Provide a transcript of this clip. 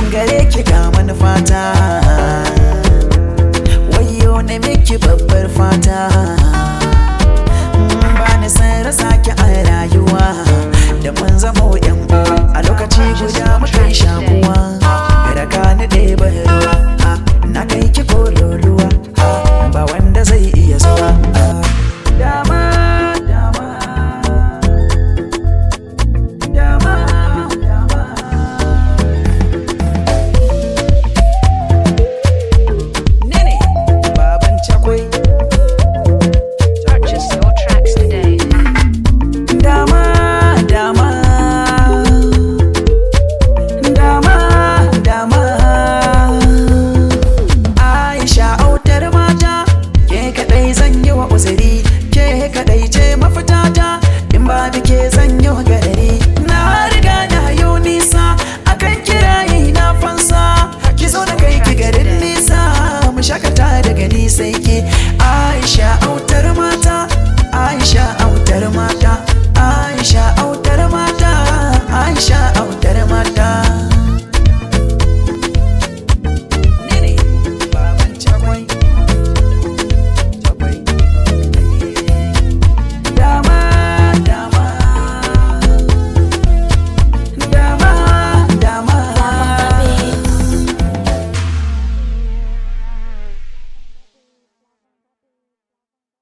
gare ki ga manufata wayo na miki babbar fata ba ni san rasa ki a rayuwa da mun zama yan uwa a lokaci guda muka yi shakuwa raka ni ɗaya ruwa